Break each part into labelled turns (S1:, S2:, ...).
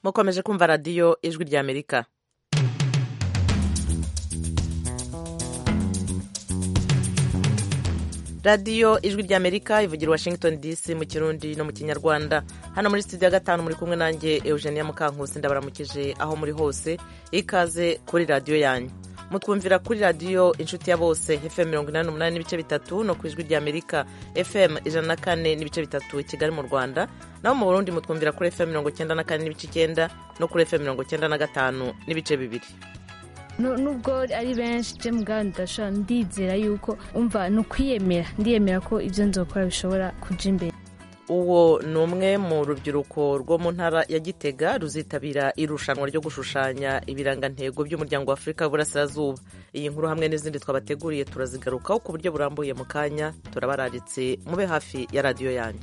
S1: mukomeje kumva radiyo ijwi ry'amerika radiyo ijwi ry'amerika ivugira washington dc mu kirundi no mu kinyarwanda hano muri studio ya gatanu muri kumwe nanjye eugenia mukankusi ndabaramukije aho muri hose ikaze kuri radiyo yanyu mutwumvira kuri radiyo inshuti ya bose fm mirongo inani n'umunani n'ibice bitatu no ku ijwi ry'amerika fm ijana na kane n'ibice bitatu i kigali mu rwanda naho mu burundi mutwumvira kuri fm mirongo icyenda na kane n'ibice icyenda no kuri fm mirongo icyenda na gatanu n'ibice bibiri
S2: nubwo ari benshi je mugabo ndashobora ndizera yuko umva ni ukwiyemera ndiyemera ko ibyo nzokora bishobora kuja imbere
S1: uwo ni umwe mu rubyiruko rwo mu ntara ya gitega ruzitabira irushanwa ryo gushushanya ibirangantego by'umuryango wa afurika y'uburasirazuba iyi nkuru hamwe n'izindi twabateguriye turazigarukaho ku buryo burambuye mu kanya turabararitse mube hafi ya radiyo yanyu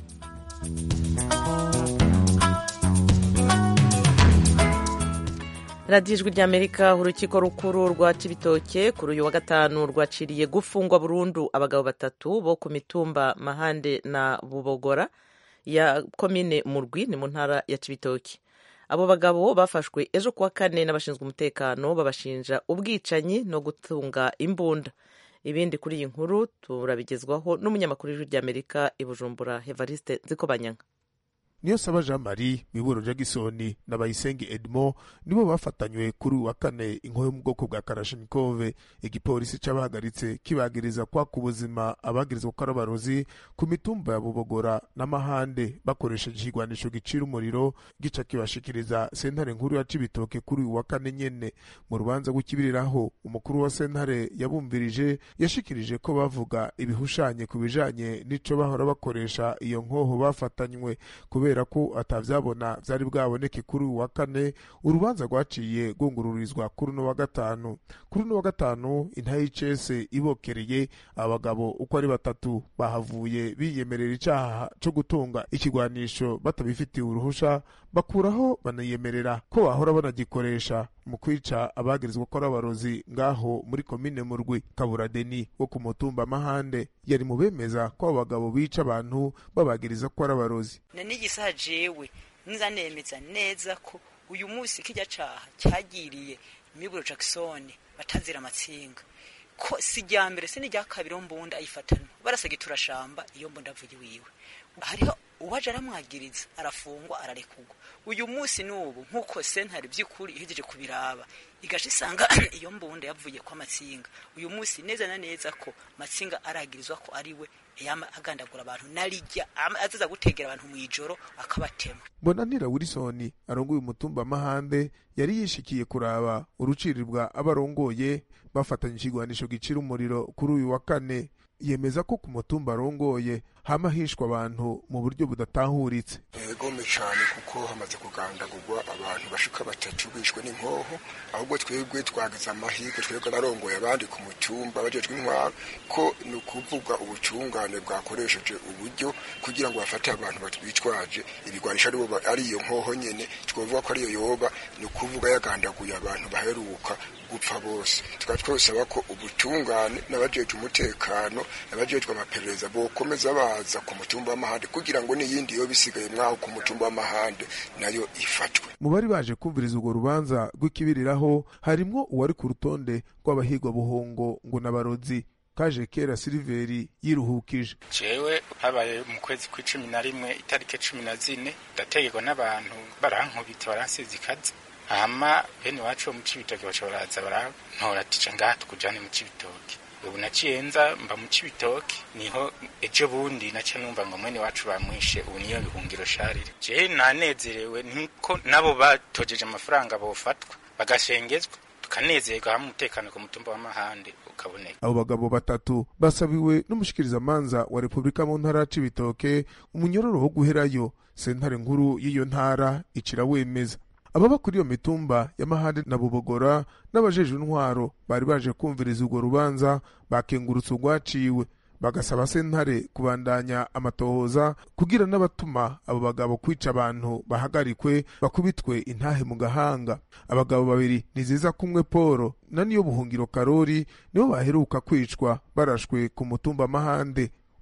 S1: radiyo ijwi ry'amerika urukiko rukuru rwa cibitoke kuri uyu wa gatanu rwaciriye gufungwa burundu abagabo batatu bo ku mitumba mahande na bubogora ya komine murwi ni mu ntara ya cibitoke abo bagabo bafashwe ejo kuwa kane n'abashinzwe umutekano babashinja ubwicanyi no gutunga imbunda ibindi kuri iyi nkuru turabigezwaho n'umunyamakuru w'ijwi ry'amerika i bujumbura hevariste nzikobanyanga
S3: niyo saba jean marie miburo jagisoni na bayisenge edmo nibo bafatanywe kuri wa kane inkoyo mu bwoko bwa karashinikove igipolisi c'abahagaritse kibagiriza kwaka ubuzima abagirizwa ko ari abarozi ku mitumba ya bubogora n'amahande bakoresheje ikigwanisho gicira umuriro gica kibashikiriza sentare nkuru ya cibitoke kuri uyu wa kane nyene mu rubanza rw'ikibiriraho umukuru wa sentare yabumvirije yashikirije ko bavuga ibihushanye ku bijanye n'ico bahora bakoresha iyo nkoho bafatanywe kubera ko atavyabona vyari bwaboneke kuri uyu wa kane urubanza rwaciye rwungururizwa kuri uno wa gatanu kuri uno wa gatanu intahe y'icese ibokereye abagabo uko ari batatu bahavuye biyemerera icaha co gutunga ikigwanisho batabifitiye uruhusha bakuraho banayemerera ko bahora banagikoresha mu kwica abagirizwa ko ari abarozi ngaho muri komine murwi kabura deni wo ku mutumba mahande yari mu bemeza ko abo bagabo bica abantu babagiriza ko ari abarozi
S4: n'igisaha jewe nza nemeza neza ko uyu munsi kijya caha cyagiriye miburo jackson batanzira amatsinga ko si rya mbere si n'irya kabiri wo mbunda ayifatanwa barasega turashamba iyo mbunda avuye wiwe hariho uwaje aramwagiriza arafungwa ararekugwa uyu munsi n'ubu nk'uko sentare by'ukuri ihejeje kubiraba igaca isanga iyo mbunda yavuye kwa matsinga uyu munsi neza na neza ko matsinga aragirizwa ko ari we yama agandagura abantu narijya azaza gutegera abantu mu ijoro akabatema
S3: mbonanira wilson arongoye umutumba mahande yari yishikiye kuraba urucirirwa abarongoye bafatanye ikigwanisho gicira umuriro kuri uyu wa kane yemeza ko ku mutumba arongoye hama hishwa abantu mu buryo budatahuritse
S5: egome cyane kuko hamaze kugandagurwa abantu bashika batatu bishwe n'inkoho ahubwo twebwe twagize amahirwe twebwe narongoye abandi ku mutumba bajejwe intwaro ko ni ukuvuga ubucungane bwakoresheje uburyo kugira ngo bafate abantu batwitwaje ibigwanisha ari iyo nkoho nyene twavuga ko ariyo yoba ni ukuvuga yagandaguye abantu baheruka gupfa bose tukaba twosaba ko ubutungane n'abajejwe umutekano n'abajejwe amaperereza bokomeza baza ku mutumba w'amahande kugira ngo n'iyindi yo bisigaye mwaho ku mutumba w'amahande nayo ifatwe
S3: mu bari baje kumviriza urwo rubanza rw'ikibiriraho harimwo uwari ku rutonde rw'abahigwa buhongo ngo n'abarozi kaje kera siliveri yiruhukije
S6: jewe habaye mu kwezi kw'icumi na rimwe itariki cumi na zine ndategekwa n'abantu barankubita baransize ikaze hama bene iwacu bo mu cibitoke baca baraza barantora tica ngaha tukujane mu cibitoke ubu naciye nza mba mu cibitoke niho ejo bundi naca numva ngo mwene wacu bamwishe ubu niyo bihungiro sharire jewe nanezerewe niko nabo batojeje amafaranga bofatwa bagashengezwa tukanezerwa hamwe umutekano ku mutumba w'amahande ukaboneka
S3: abo bagabo batatu basabiwe n'umushikirizamanza wa repubulika mu ntara ya cibitoke umunyororo wo guherayo sentare nkuru y'iyo ntara icira wemeza ababa kuri iyo mitumba y'amahande na bubogora n'abajejwe intwaro bari baje kumviriza urwo rubanza bakengurutse urwaciwe bagasaba sentare kubandanya amatohoza kugira n'abatuma abo bagabo kwica abantu bahagarikwe bakubitwe intahe mu gahanga abagabo babiri niziza kumwe polo na niyo buhungiro karori nibo baheruka kwicwa barashwe ku mutumba mahande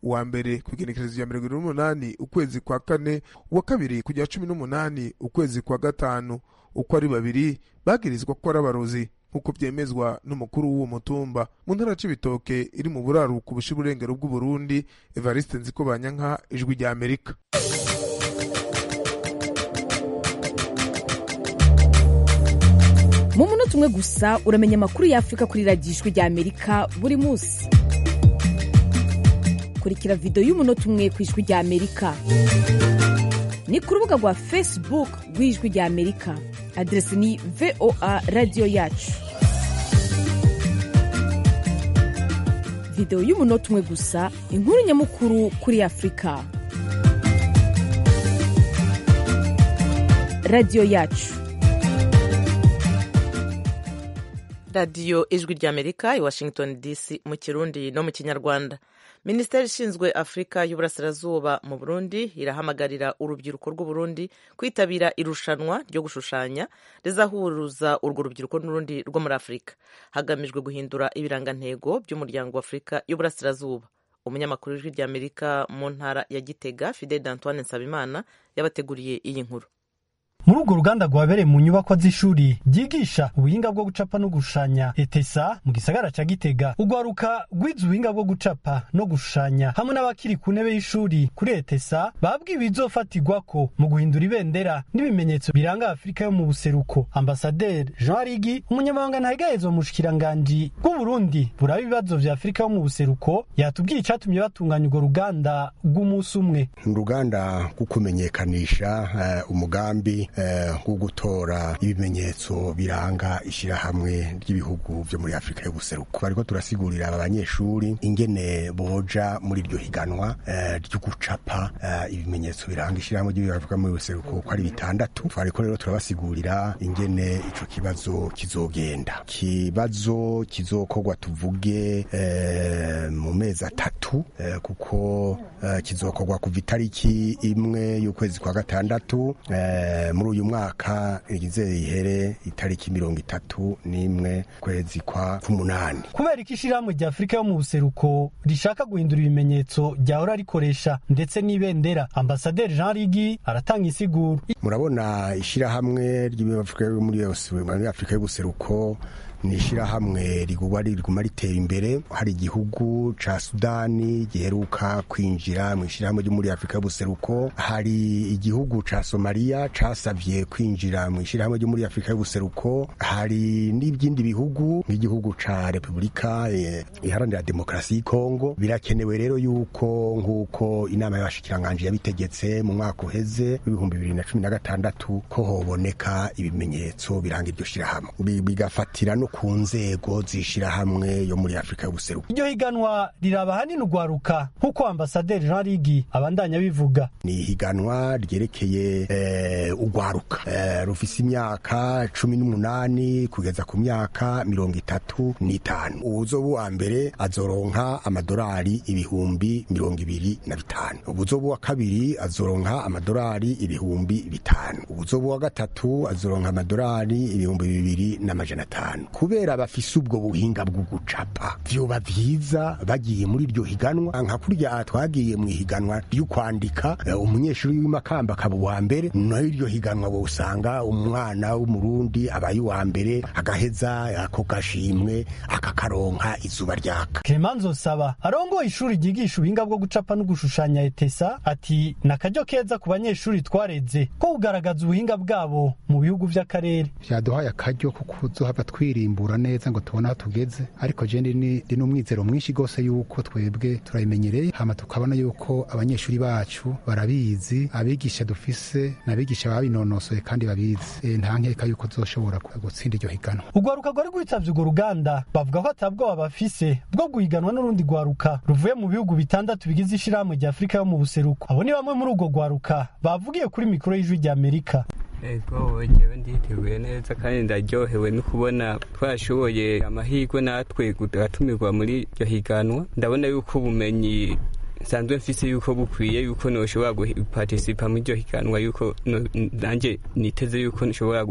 S3: uwa mbere ku igenekerezo rya mirongo irindwi n'umunani ukwezi kwa kane uwa kabiri kujya cumi n'umunani ukwezi kwa gatanu uko ari babiri bagirizwa ko ari abarozi nk'uko byemezwa n'umukuru w'uwo mutumba mu ntara c'ibitoke iri mu buraruko busha uburengero bw'uburundi evariste nziko banyanka ijwi rya amerika
S7: mu munota umwe gusa uramenya amakuru y'afurika kuri radiyo ijwi rya amerika buri munsi kurikira videwo y'umunota umwe ku ijwi rya amerika ni ku rubuga rwa facebook rw'ijwi rya amerika aderesi ni voa radiyo yacu videwo y'umunota umwe gusa inkuru nyamukuru kuri afurika radiyo yacu
S1: radiyo ijwi ry'amerika i washington dc mu kirundi no mu kinyarwanda minisiteri ishinzwe afurika y'uburasirazuba mu burundi irahamagarira urubyiruko rw'uburundi kwitabira irushanwa ryo gushushanya rizahuruza urwo rubyiruko n'urundi rwo muri afurika hagamijwe guhindura ibirangantego by'umuryango wa afurika y'uburasirazuba umunyamakuru w'ijwi ry'amerika mu ntara ya gitega fidel antoine nsabimana yabateguriye iyi nkuru
S8: muri urwo ruganda rwabereye mu nyubako z'ishuri ryigisha ubuhinga bwo gucapa no gushushanya etesa mu gisagara ca gitega urwaruka rwize ubuhinga bwo gucapa no gushushanya hamwe n'abakiri ku ntebe y'ishuri kuri etesa babwiwe ibizofatirwako mu guhindura ibendera n'ibimenyetso biranga afurika yo mu buseruko ambasaderi jean arigi umunyamabanga ntahegahezwa mu bushikiranganji bw'uburundi buraba ibibazo vya afurika yo mu buseruko yatubwiye icatumye batunganya urwo ruganda rw'umunsi umwe
S5: uruganda rwo kumenyekanisha uh, umugambi nko gutora ibimenyetso biranga ishyirahamwe ry'ibihugu byo muri afurika y'ubuseruko bariko turasigurira aba banyeshuri ingene boja muri iryo higanwa ryo gucapa ibimenyetso biranga ishyirahamwe ry'ibihugu afurika muri buseruko ko ari bitandatu twariko rero turabasigurira ingene ico kibazo kizogenda kibazo kizokorwa tuvuge mu mezi atatu kuko kizokorwa kuva itariki imwe y'ukwezi kwa gatandatu muri uyu mwaka igizeye ihere itariki mirongo itatu n'imwe kwezi kwa k'umunani
S8: kubera ko ishyirahamwe rya afurika yo mu buseruko rishaka guhindura ibimenyetso ryahora rikoresha ndetse n'ibendera ambasaderi jean rigi aratanga isiguro
S5: murabona ishyirahamwe ry'afurika muri afurika y'ubuseruko ni ishyirahamwe riguma riguma ritera imbere hari igihugu ca sudani giheruka kwinjira mu ishyirahamwe ryo muri afurika y'ubuseruko hari igihugu ca somaliya casavye kwinjira mu ishyirahamwe ryo muri afurika y'ubuseruko hari n'ibindi bihugu nk'igihugu ca repubulika iharanira demokarasi y'ikongo birakenewe rero yuko nk'uko inama y'abashikiranganji yabitegetse mu mwaka uheze w'ibihumbi bibiri na cumi na gatandatu ko hoboneka ibimenyetso biranga iryo shyirahamwe bigafatira no ku nzego z'ishyirahamwe yo muri afurika y'ubuseruko
S8: iryo higanwa riraba hanini urwaruka nk'uko ambasaderi jean rigi abandanya bivuga
S5: ni higanwa ryerekeye eh, urwaruka eh, rufise imyaka cumi n'umunani kugeza ku myaka mirongo itatu n'itanu uwuzoba uwa mbere azoronka amadorari ibihumbi mirongo ibiri na bitanu uwuzoba uwa kabiri azoronka amadorari ibihumbi bitanu uwuzoba uwa gatatu azoronka amadorari ibihumbi bibiri n'amajana atanu kubera bafise ubwo buhinga bwo gucapa vyoba vyiza bagiye muri iryo higanwa nka kurya twagiye mu ihiganwa ryo kwandika umunyeshuri w'imakamba akaba uwa mbere nayo iryo higanwa bosanga umwana w'umurundi abaye uwa mbere agaheza ako gashimwe akakaronka izuba ryaka
S8: Clemanzo Saba arongoye ishuri ryigisha ubuhinga bwo gucapa no gushushanya etesa ati nakaryo keza ku banyeshuri twareze ko kugaragaza ubuhinga bwabo mu bihugu vy'akarere
S9: vyaduhaye akaryo ko kuzohava twirimbura neza ngo tubone aho tugeze ariko je ndi n'umwizero mwinshi gose yuko twebwe turabimenyereye hama tukabona yuko abanyeshuri bacu barabizi abigisha dufise n'abigisha babinonosoye kandi babizi e, nta nkeka yuko tuzoshobora gutsinda iryo higanwa
S8: urwaruka rwari rwitavye urwo ruganda bavuga ko atabwoba bafise bwo guhiganwa n'urundi rwaruka ruvuye mu bihugu bitandatu bigize ishirahamwe rya afurika yo mu buseruko abo ni bamwe muri urwo rwaruka bavugiye kuri mikoro y'ijwi rya amerika
S10: ego njyewe nditeguye neza kandi ndaryohewe no kubona twashoboye amahirwe natwe gatumirwa muri iryo higanwa ndabona yuko ubumenyi nsanzwe mfise yuko bukwiye yuko noshobora guparticipa muri iryo higanwa yuko nanjye niteze yuko nshobora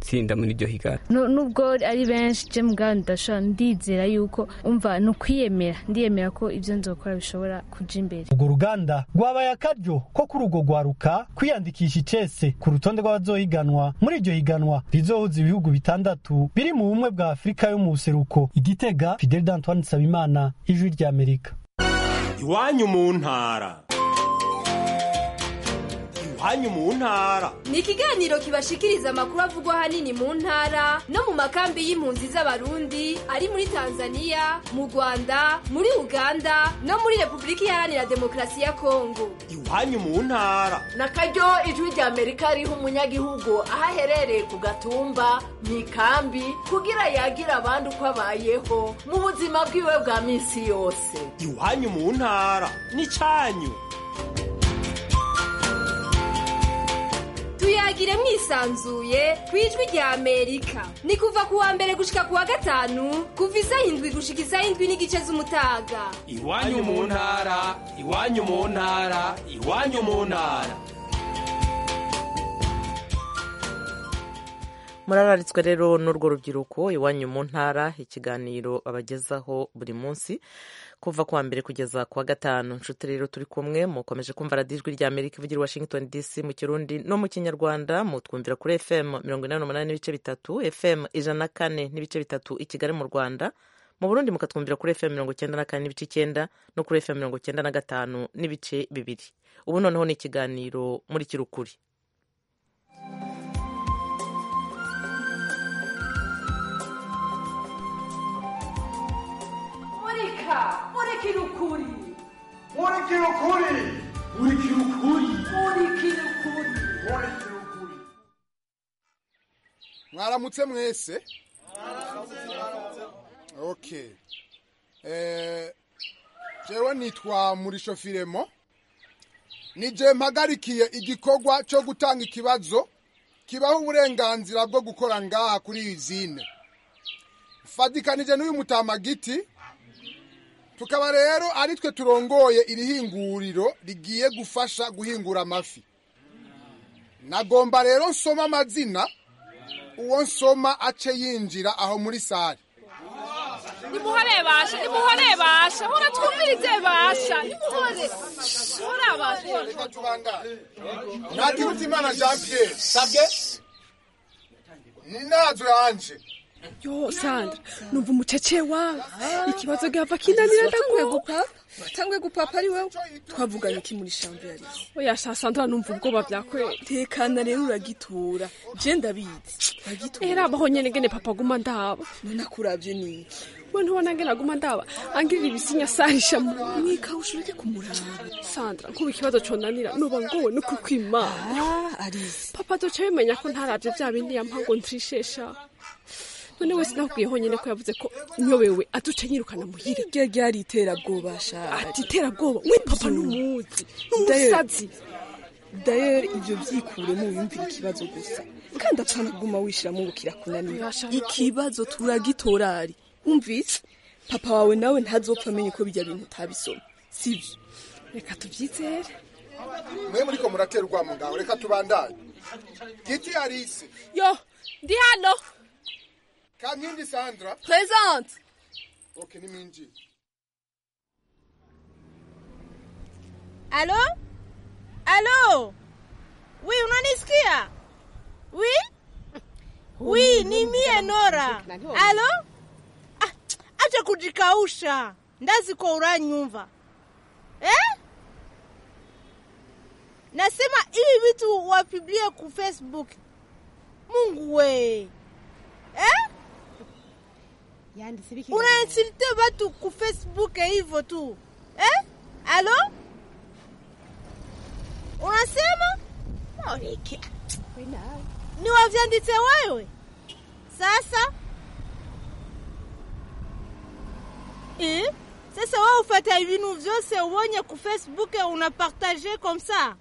S10: gutsinda muri iryo higana
S2: Nu- nubwo ari benshi je mugabo ndashobora ndizera yuko umva ni ukwiyemera ndiyemera ko ibyo nzokora bishobora kuja imbere
S8: urwo ruganda rwabaye akaryo ko kuri urwo rwaruka kwiyandikisha icese ku rutonde rw'abazohiganwa muri iryo higanwa rizohuza ibihugu bitandatu biri mu bumwe bwa afurika yo mu buseruko igitega fidel d'antoine nsabimana ijwi ry'amerika
S11: iwanyu mu ntara iwanyu mu ntara
S12: ni ikiganiro kibashikiriza amakuru avugwa ahanini mu ntara no mu makambi y'impunzi z'abarundi ari muri tanzania mu rwanda muri uganda no muri repubulika iharanira demokarasi ya kongo
S11: iwanyu mu ntara
S13: na karyo ijwi rya amerika riha umunyagihugu aho aherereye ku gatumba mu ikambi kugira yagira abandi uko abayeho mu buzima bwiwe bwa minsi yose
S11: iwanyu mu ntara n'icyanyu
S12: tuyagire mwisanzuye ku ijwi rya amerika ni kuva ku wa mbere gushika ku wa gatanu kuva isaha indwi gushika isaha indwi n'igice z'umutaga
S11: iwanyu mu ntara iwanyu mu ntara iwanyu mu ntara
S1: murararitswe rero n'urwo rubyiruko iwanyu mu ntara ikiganiro abagezaho buri munsi kuva kuwa mbere kugeza kuwa gatanu nshuti rero turi kumwe mukomeje kumva radiyo ijwi rya amerika ivugira i washington dc mu kirundi no mu kinyarwanda mutwumvira kuri fm mirongo inani n'umunani n'ibice bitatu fm ijana na kane n'ibice bitatu i kigali mu rwanda mu burundi mukatwumvira kuri fm mirongo icyenda na kane n'ibice icyenda no kuri fm mirongo icyenda na gatanu n'ibice bibiri ubu noneho ni ikiganiro muri kirukuri
S13: murika murikira ukuri
S14: murikira ukuri murikira ukuri
S13: murikira ukuri
S14: murikira ukuri mwaramutse mwese okay eh jewe nitwa murisho firemo nije mpagarikiye igikorwa cyo gutanga ikibazo kibaho uburenganzira bwo gukora ngaha kuri iyi zine fadikanije n'uyu mutamagiti tukaba rero ari twe turongoye iri hinguriro rigiye gufasha guhingura amafi nagomba rero nsoma amazina uwo nsoma ace yinjira aho muri sare
S15: nimuhore basha nimuhore basha hora twumvirize basha nimuhore hora basha
S14: ntakirutimana jean pierre sabwe ni nazo yanje
S15: yo sandra numva umucece wawe ikibazo gihava kinanira
S16: watanguye gupapa watanguye gupapa ari wewe twavuganye iki muri shambo yari
S15: oya sha sandra numva ubwoba byakwera
S16: tekana rero uragitora je ndabizi uragitora
S15: era abaho nyene ngene papa aguma ndaba
S16: none akuravye niki
S15: we ntubona ngene aguma ndaba angirira ibisinya sahisha
S16: mwikawusha ureke kumuraba
S15: sandra nkuba ikibazo conanira noba ngowe no kukwimana
S16: arizi
S15: papa azoca bimenya ko ntaravye vya bindi yampa ngo ntrishesha none wese nakubwiye honyine ko yavuze ko nyobewe aduce nyirukana muhire
S16: rya ryari iterabwoba sha
S15: ati iterabwoba we papa n'umuzi n'umusazi
S16: dayeri ibyo byikuremo wiyumvira ikibazo gusa kandi apana kuguma wishiramo ngo kirakunanira ikibazo turagitorari umvise papa wawe nawe ntazopfa amenye ko bijya bintu utabisoma sibyo
S15: reka tubyizere
S14: mwe muriko muratera urwamo ngaho reka tubandanye giti arise
S15: yo ndi hano
S14: kankindi sandra
S16: présente
S14: ok nimwinjire
S17: Allô Allô Oui, unanisikia? Oui? Oui, ni mie Nora. Allô? Ah, acha kujikausha. Ndazi kwa uranyumva. Eh? Nasema hivi vitu wapiblie ku Facebook. Mungu we. Eh? Unainsulte watu ku Facebook hivyo tu. Eh? Allô? unasema Moriki. ni wavyanditse wewe sasa eh? sasa wewe ufata ibintu vyose ubonye ku facebook unapartage comme ça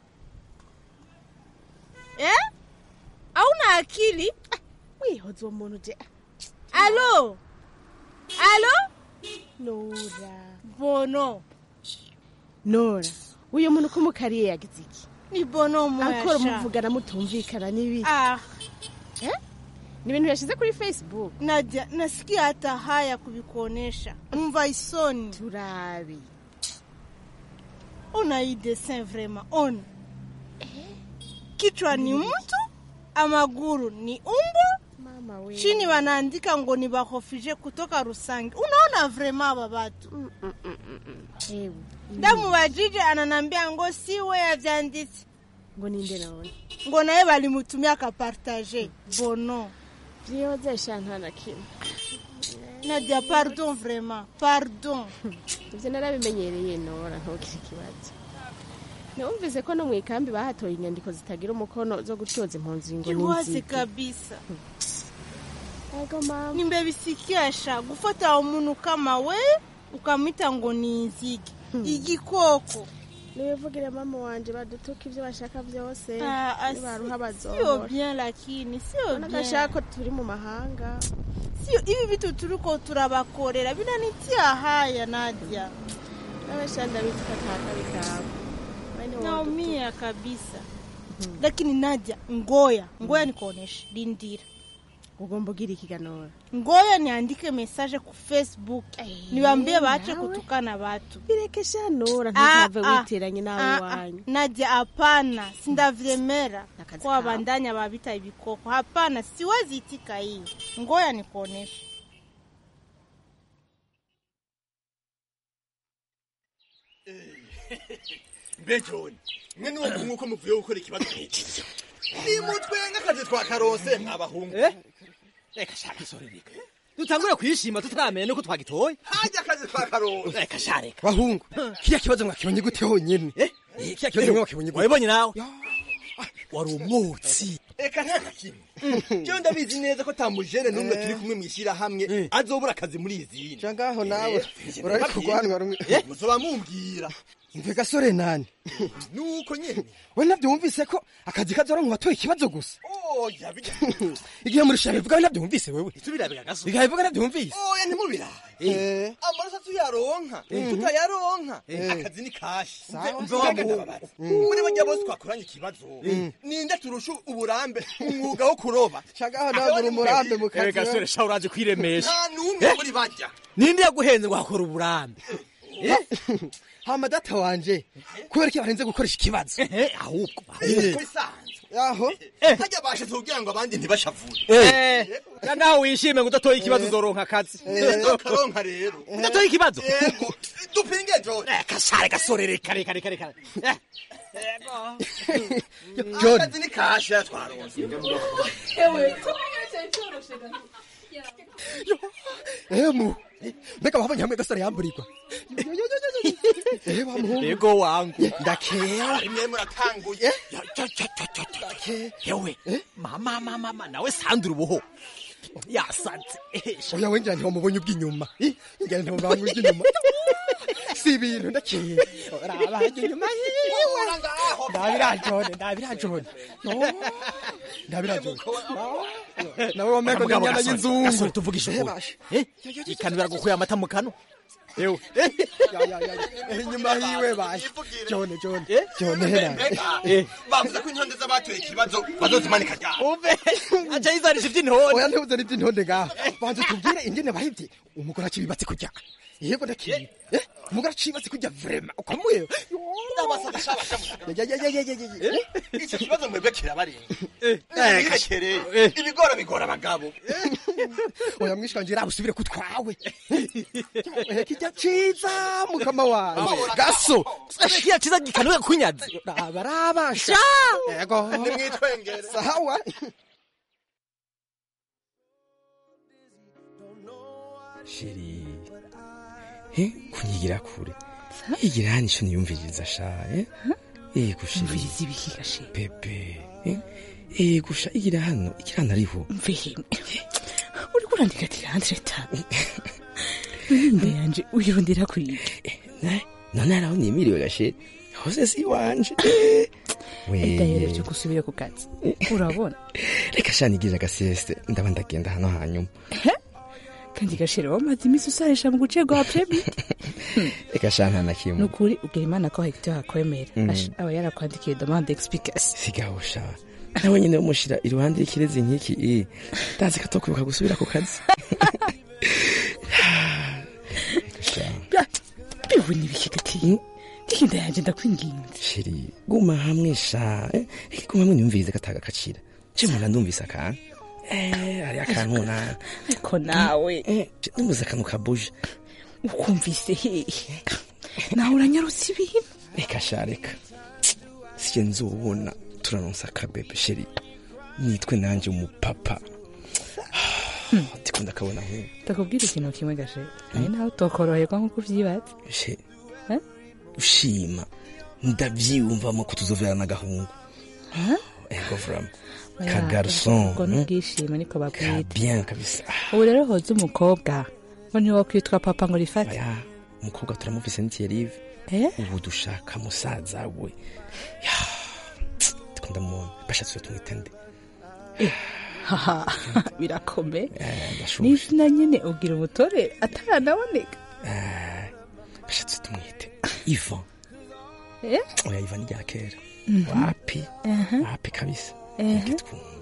S17: eh? auna akili wihoza uwo muntu je alo alo nora bono
S18: nora uyu muntu ko mukariye yagize iki
S17: ni bono mwasha
S18: akora muvugana mutumvikana n'ibiki
S17: ah
S18: eh ni ibintu yashyize kuri facebook
S17: Nadia, nasikia hata haya kuvikuonesha. Umva isoni.
S18: turabi
S17: Ona hii dessin vraiment, ona. Kichwa ni mtu, amaguru ni umbwa,
S18: mama we
S17: chini wanaandika ngo ni bahofije kutoka Rusangi. Unaona vraiment aba batu.
S18: ewe
S17: Damu wajije ananambia ngo siwe yavyanditse.
S18: ngo ninde none
S17: Ngo naye balimutumia akapartage. Bono.
S18: vyozesha nta na kimwe
S17: Nadia, pardon vraiment, pardon.
S18: ivyo narabimenyereye nora ntugire ikibazo numvise ko no mu ikambi bahatoye inyandiko zitagira umukono zo gutyoza impunzi ngo
S17: Kiwazi
S18: n'inzige
S17: kabisa.
S18: ego mama
S17: Nimbebisikisha gufata umuntu kama we ukamwita ngo ni inzige. Igikoko.
S18: nibivugire mama wanje badutuka ivyo bashaka vyose
S17: Ah, ah,
S18: nibaruha
S17: Sio
S18: bazohora
S17: bien lakini sio bien.
S18: nagashaka ko turi mu mahanga
S17: Sio hivi vitu turiko turabakorera binanitia haya Nadia.
S18: nabasha ndabitwa atakabi kawe Bene wowe
S17: Naumia kabisa. Lakini Nadia, ngoya, ngoya nikuoneshe, lindira.
S18: ugomba ugira ikiganora
S17: Ngoya niandike message ku Facebook. Niwaambie waache
S18: nawe.
S17: kutukana watu.
S18: birekesha nora
S17: Ah,
S18: ntuzave
S17: ah,
S18: witeranye nawe
S17: ah, ah.
S18: wanyu
S17: Nadia, hapana, sindavyemera
S18: Nakazi
S17: kwa
S18: kawe.
S17: bandanya babita ibikoko. Hapana, siwezi itika hii. Ngoya nikuoneshe.
S19: mbe john mwe niwo nk'uko muvuye gukora ikibazo nk'iki nimutwe nk'akazi twa karose mwabahungu
S20: reka shaka isorereka dutangure kwishima tutaramenya nuko twagitoye
S19: hajya akazi twa karose
S20: reka shareka
S21: bahungu kiriya kibazo mwakibonye gute honyine Eh, kiriya kibazo mwakibonye gute
S20: wabibonye nawe wari umwotsi
S19: reka nta na kimwe jewe ndabizi neza ko tamujene n'umwe turi kumwe mw'ishyirahamwe azobura akazi muri izindi
S21: ca ngaho nawe urari kurwanwa rumwe
S19: muzoba mumbwira
S21: mve gasore nani
S19: nuko nyene
S21: we navyo wumvise ko akazi kazora mu batoye ikibazo gusa
S19: oya bijya
S21: igihe murusha bivuga we navyo wumvise wewe
S20: tubirabiga gaso
S21: bigahe bivuga navyo wumvise
S19: oya ntimubirabe amaraso tuyaronka tutayaronka akazi ni kashi
S21: Sawa.
S19: mve wa muhungu muri bajya bose twakoranye ikibazo ninde turusha uburambe umwuga wo kuroba
S21: cagaho nawe uri umurambe mu kazi
S20: reka sore sha uraje kwiremesha
S19: nta n'umwe muri bajya
S20: ninde yaguhenze ngo hakora uburambe
S21: hama data wanje kubera ko barenze gukoresha ikibazo
S20: ahubwo
S19: bisanzwe
S21: aho
S19: hajya bashatse kugira ngo abandi ntibashavure
S20: ya naho wishime ngo udatoye ikibazo uzoronka akazi
S19: karonka rero
S20: udatoye ikibazo
S19: yego dupinge jone
S20: reka sha reka sore reka reka reka reka
S21: John.
S19: akazi ni kashi yatwaronse
S21: emu mbega wabonye hamwe gasore yamburirwa Eh, wa muhungu
S20: ego wangu
S21: ndakera
S19: rimwe muratanguye
S20: yewe mama mama mama nawe sandura ubuho yasanze
S21: oya wenjira ntiwamubonye ubw'inyuma Ih, njyana ntiwamubonye ubw'inyuma si ibintu ndakera raba hajya inyuma yiwe ndabirajone ndabirajone ndabirajone nawe wamego
S20: Mugabo
S21: n'inyana
S20: gasore,
S21: y'inzungu
S20: gasore tuvugisha ukuri Eh, ikanura gukuye amata mu kanwa yewe
S21: Ya, ya, ya, ya. inyuma hiwe baje jone jone jone hera
S19: bavuze ko intonde z'abatoye ikibazo bazozimanika ryabo
S20: umve aca yizanisha iby'intore
S21: oya ntuzane iby'intonde ngaho banza tubwire ingene bahivye umugore acibibatse kurya yego ndakiye Eh, umugore acibibatse kurya vrema ukamuye
S19: icyo kibazo mwebwe kirabarenga kakere ibigora bigora abagabo
S21: oya mwishikanje raba usubire ku twawe Eh, kijya ciza mukama wawe gaso
S20: kiya ciza gikanuye kunyazi
S21: raba rabasha yego
S19: nimwitwengere
S21: sawa
S22: sheri he kunyigira kure yigira hano ico niyumviriza sha eh yego sheri
S23: umviriza ibiki gashe
S22: pepe eh yego sha igira hano igira hano ariho
S23: mvihimwe uriko urandika tirandreta imbere yanje uyirondera kuyiki
S22: none araho nimiriwe gashe hose si wanje
S23: idahereje gusubira ku kazi urabona
S22: reka sha nigirira agasiyeste ndaba ndagenda hano hanyuma
S23: kandi gashire wamaze iminsi usarisha mu guce rwa premid
S22: reka sha nta na kimwe
S23: ni ukuri ubwira imana ko hegitari hakwemera
S22: Mm.
S23: Asha, aba yarakwandikiye demande explication
S22: sigaho sha nawe nyine bamushyira iruhande y'ikirezi nk'iki eh, ndazi ko atokwibuka gusubira ku kazi
S23: bivu n'ibikigati ndihinda yanje ndakwinginze
S22: sheri guma hamwe sha eh, eh, guma hamwe niyumvirize gataga kacira je mwana ndumvise akantu eh hari akantu na
S23: ariko nawe
S22: ndumvise akantu kabuje
S23: ukumvise hehe nawe uranyarutse ibintu
S22: reka sha reka sije nzobona turanonsa akabebe sheri nitwe nanje umupapa ndikunda kabona nk'ubu
S23: ndakubwira ikintu kimwe gashe nawe nawe utokoroherwa nk'uko uvyibaza
S22: she ushima ndavyiyumvamo ko tuzoverana agahungu ego vrama ka garson
S23: ubwo n'ubwishime niko babwita
S22: bien kabisa
S23: ubu rero hoza umukobwa ngo ntiwokwitwa papa ngo rifate
S22: aya umukobwa turamuvise ni Thierry
S23: Eh?
S22: ubu dushaka musaza we Ya, ndikunda mubona bashatse tumwita nde
S23: haha birakome
S22: Eh, ndashushe
S23: n'izina nyine ubwira umutore ataranaboneka
S22: bashatse tumwite Ivan
S23: Eh?
S22: oya Ivan ni rya kera
S23: Mhm.
S22: wapi
S23: Aha.
S22: wapi kabisa
S23: Ehe.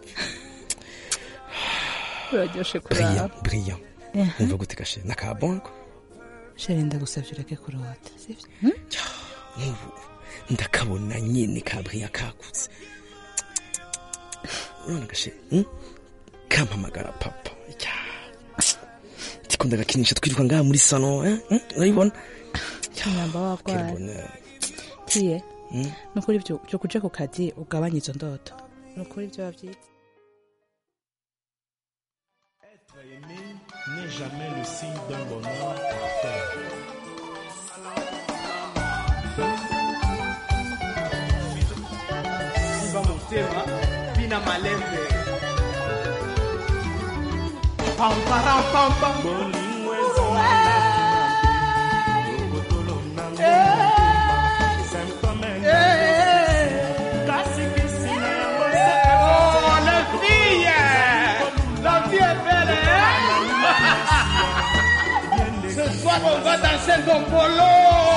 S23: uraryoshe
S22: brillant
S23: kuraba
S22: brillant
S23: Ehe.
S22: umva gute gashe nakabonko
S23: sheri ndagusavye ureke kurota sivyo
S22: nk'ubu ndakabona nyine ka brillant kakutse urabona gashe hmm? kampamagara papa Ya. ndiko ndagakinisha twiruka ngaha muri salo eh? Hmm? urayibona
S23: nyamba warwaye tiye nukuri byo byo kuja ku kazi ugabanya izo ndoto nukuri byo bavyita
S3: n'est jamais le signe d'un bonheur parfait.
S4: simba motema bina malembe pamparampampa Oh, la fille La vie est belle, hein Ce soir, on va danser Dombolo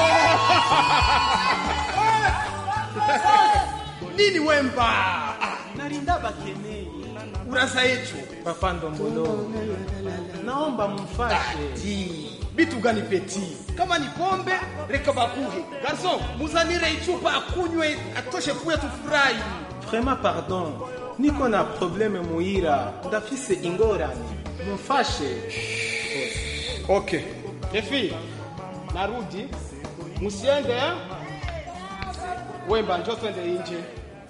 S4: Nini Wemba Ah, Narinda Bakenei Urasa yetu Papa Ndombolo Naomba mfashe Bitu gani peti Kama ni pombe reka bakuhe Garçon muzanire ichupa akunywe atoshe kuya tufurahi
S6: Vraiment pardon, niko na probleme muhira, ndafise ingorane, mumfashe.
S4: Okay. Efi, narudi. Musiende eh? Wemba njoo twende nje.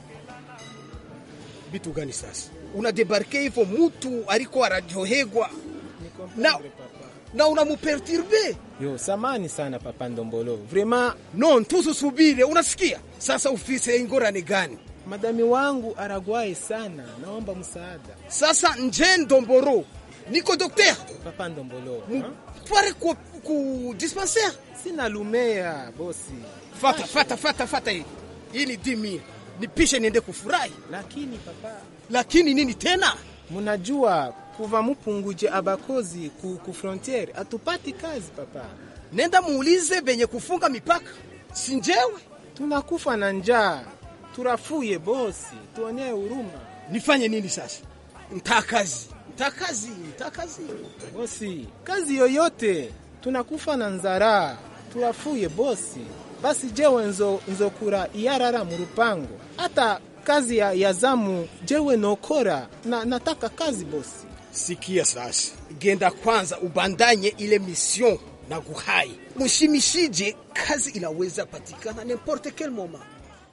S19: Bitu gani sasa? Unadebarke hivyo mutu aliko arajohegwa na, na unamuperturbe
S6: Yo, samani sana papa Ndombolo. Vraiment
S19: non, tususubire. Unasikia sasa, ufise ingorane gani?
S6: madami wangu aragwaye sana, naomba msaada.
S19: Sasa nje Ndomboro, niko dokter
S6: Papa Ndombolo.
S19: tware ku, ku dispensaire.
S6: Sina lumea bosi.
S19: Fata fata fata fata, hii hii ni dimi, nipishe niende kufurahi.
S6: Lakini papa,
S19: lakini nini tena?
S6: Munajua kuva mupunguje abakozi ku, ku frontiere atupati kazi papa.
S19: Nenda muulize benye kufunga mipaka, sinjewe
S6: tunakufa na njaa, turafuye bosi, tuonee huruma.
S19: Nifanye nini sasa? Ntakazi, ntakazi, ntakazi.
S6: Bosi, kazi yoyote, tunakufa na nzara, turafuye bosi. Basi jewe nzo, nzokura iyarara mu rupango, hata kazi ya, ya zamu jewe nokora na, nataka kazi bosi.
S19: Sikia sasa, genda kwanza ubandanye ile mission na guhai mushimishije, kazi inaweza patikana n'importe quel moment.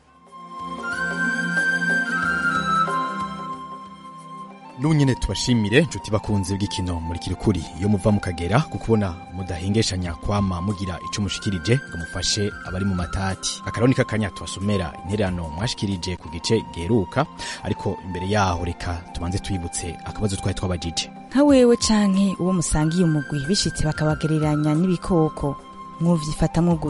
S24: n'ubu nyine tubashimire inshuti bakunze bw'ikino muri kirikuri iyo muva mukagera ku kubona mudahengeshanya kwama mugira ico mushikirije ngo mufashe abari mu matati akaroni k'akanya tubasomera intererano mwashikirije ku gice geruka ariko imbere yaho reka tubanze twibutse akabazo twari twabajije
S25: nka wewe canke uwo musangiye umugwi bishitse bakabagereranya n'ibikoko mwuvyifatamwo gute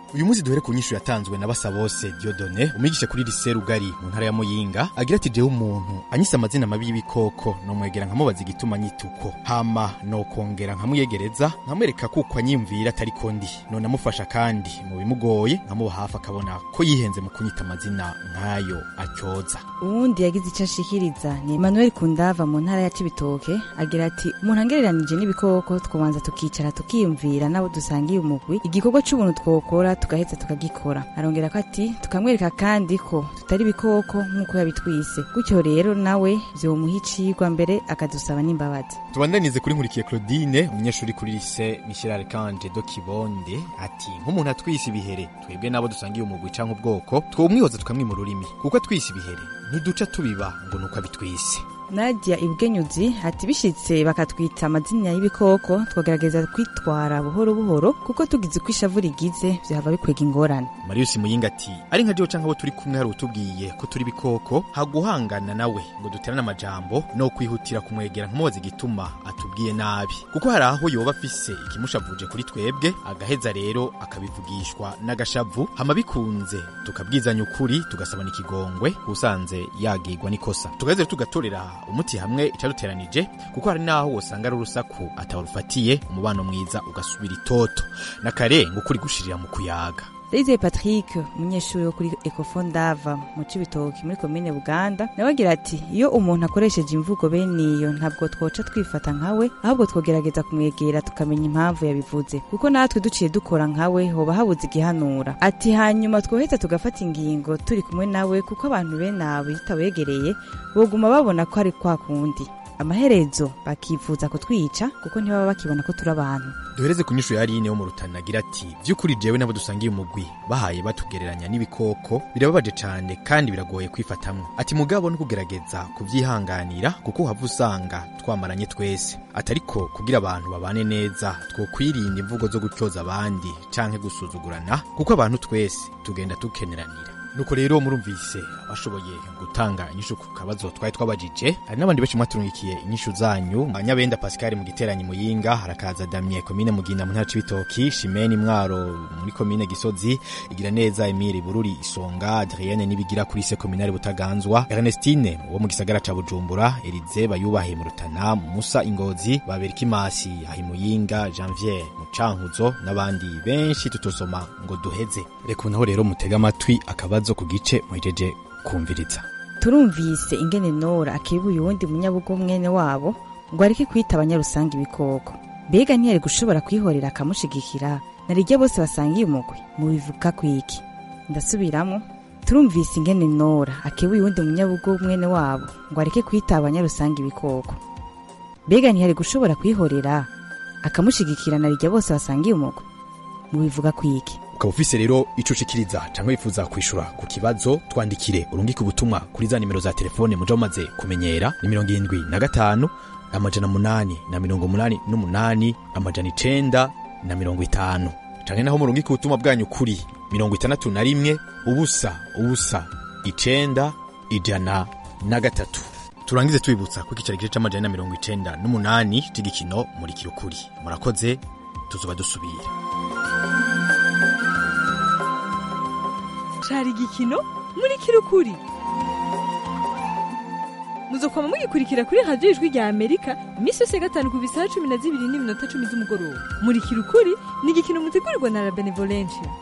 S24: uyu munsi duhere ku nyishu yatanzwe na basabose diodone umwigisha kuri lise rugari mu ntara ya muyinga agira ati jewe umuntu anyise amazina mabi y'ibikoko nomwegera nkamubaza igituma nyituko hama nokongera nkamuyegereza nkamwereka kuko anyimvira atari ko ndi none amufasha kandi mu bimugoye nkamuba hafi akabona ko yihenze mu kunyita amazina nk'ayo atyoza
S5: uwundi yagize icyo ashikiriza ni Emmanuel Kundava mu ntara ya Cibitoke agira ati umuntu angereranije n'ibikoko twobanza tukicara tukiyumvira nabo dusangiye umugwi igikorwa c'ubuntu twokora tugaheza tukagikora arongera ko ati tukamwereka kandi ko tutari ibikoko nk'uko yabitwise gutyo rero nawe vyomuha icigwa mbere akadusaba n'imbabazi
S24: tubandanize kuri nkurikiye claudine umunyeshuri kuri lise michel archange do kibonde ati nk'umuntu atwise ibihere twebwe nabo dusangiye umugwi canke ubwoko twomwihoza tukamwima ururimi kuko atwise ibihere ntiduca tubiba ngo nuko abitwise
S5: Nadia Ibwenyuzi ati bishitse bakatwita amazina y'ibikoko twagerageza kwitwara buhoro buhoro kuko tugize uko ishavu rigize vyohava bikwega ingorane
S24: marius muyinga ati ari nka jewe canke abo turi kumwe hari utubwiye ko turi ibikoko haguhangana nawe ngo duterane amajambo no kwihutira kumwegera nkumubaza igituma atubwiye nabi kuko hari aho yoba afise ikimushavuje kuri twebwe agaheza rero akabivugishwa n'agashavu hama bikunze tukabwizanya ukuri tugasabana ikigongwe usanze yagirwa n'ikosa tugaheza rero tugatorera umuti hamwe icaduteranije kuko hari naho wosanga ari urusaku atawurufatiye umubano mwiza ugasubira itoto na kare ngo ukuri gushirira mu kuyaga
S5: Ndayizeye Patrick umunyeshuri wo kuri Ecofond Dava mu Cibitoki muri komine Buganda nawe agira ati iyo umuntu akoresheje imvugo bene iyo ntabwo twoca twifata nkawe ahubwo twogerageza kumwegera tukamenya impamvu yabivuze kuko natwe duciye dukora nkawe hoba habuze igihanura ati hanyuma twoheza tugafata ingingo turi kumwe nawe kuko abantu bene abo iyo utabegereye boguma babona ko ari kwa kundi amaherezo bakifuza kutwica kuko ntibaba bakibona ko turi abantu
S24: duhereze ku nyishu ya Aline wo mu Rutana agira ati by'ukuri jewe nabo dusangiye umugwi bahaye batugereranya n'ibikoko birababaje cane kandi biragoye kwifatamwo ati mugabo no kugerageza kuvyihanganira kuko uhava usanga twamaranye twese atariko kugira abantu babane neza twokwirinda imvugo zo gutyoza abandi canke gusuzugurana kuko abantu twese tugenda tukeneranira nuko rero murumvise abashoboye gutanga inyishu ku kabazo twari twabajije hari n'abandi benshi mwaturungikiye inyishu zanyu nyabenda pascal mu giteranyi muyinga harakaza damye komine muginda mu ntara c'ibitoki shimeni mwaro muri komine gisozi igira neza emile bururi isonga adrienne nibigira kuri se kominari butaganzwa ernestine wo mu gisagara ca bujumbura erize bayubahe mu rutana musa ingozi baberikimasi ahi muyinga janvier mu cankuzo n'abandi benshi tutosoma ngo duheze reka naho rero mutega amatwi akabazo ku gice muhejeje kumviriza
S5: turumvise ingene nora akibuye uwundi munyabugo mwene wabo ngo areke kwita abanyarusange ibikoko mbega ntiyari gushobora kwihorera akamushigikira narirya bose basangiye umugwi mubivuga kwiki ndasubiramo turumvise ingene nora akibuye uwundi munyabugo mwene wabo ngo areke kwita abanyarusange ibikoko mbega ntiyari gushobora kwihorera akamushigikira narirya bose basangiye umugwi mubivuga kwiki
S24: ukaba ufise rero ico ushikiriza canke wifuza kwishura ku kibazo twandikire urungike ubutumwa kuri za nimero za telefone muja mumaze kumenyera ni mirongo irindwi na gatanu amajana munani na mirongo munani n'umunani amajana icenda na mirongo itanu canke naho murungike ubutumwa bwanyu kuri mirongo itandatu na rimwe ubusa ubusa icenda ijana na gatatu turangize tubibutsa ko ikicaro gice c'amajana na mirongo icenda n'umunani c'igikino muri kirukuri murakoze tuzoba dusubira
S7: cari igikino muri kirukuri muzokoma mugikurikira kuri radiyo ijwi rya amerika iminsi yose ya gatanu ku bisaha cumi na zibiri n'iminota cumi z'umugoroba muri kirukuri ni igikino mutegurirwa na la benevolencia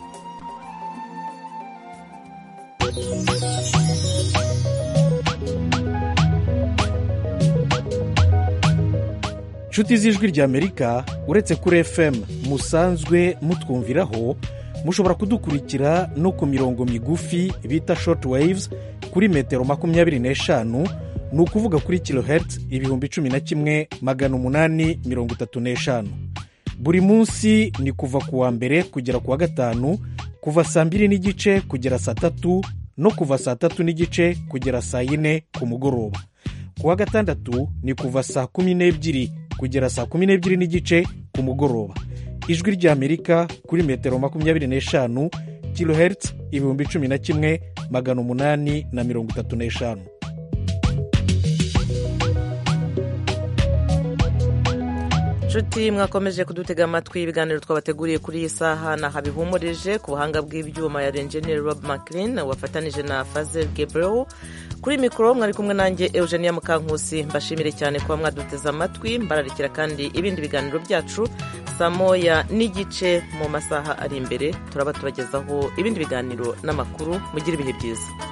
S9: inshuti z'ijwi ry'amerika uretse kuri fm musanzwe mutwumviraho mushobora kudukurikira no ku mirongo migufi bita short waves kuri metero makumyabiri n'eshanu ni ukuvuga kuri kilohertz ibihumbi cumi na kimwe magana umunani mirongo itatu n'eshanu buri munsi ni kuva ku wa mbere kugera ku wa gatanu kuva saa mbiri n'igice kugera saa tatu no kuva saa tatu n'igice kugera saa yine ku mugoroba ku wa gatandatu ni kuva saa kumi n'ebyiri kugera saa kumi n'ebyiri n'igice ku mugoroba ijwi ry'amerika kuri metero makumyabiri n'eshanu kilohertz ibihumbi cumi na kimwe magana umunani na mirongo itatu n'eshanu
S1: nshuti mwakomeje kudutega amatwi ibiganiro twabateguriye kuri iyi saha naha bihumurije ku buhanga bw'ibyuma ya enjeniyeri rob maclean wafatanije na fazel gabriel kuri mikoro mwari kumwe nanjye eugenia mukankusi mbashimire cyane kuba mwaduteze amatwi mbararikira kandi ibindi biganiro byacu saa moya n'igice mu masaha ari imbere turaba tubagezaho ibindi biganiro n'amakuru mugire ibihe byiza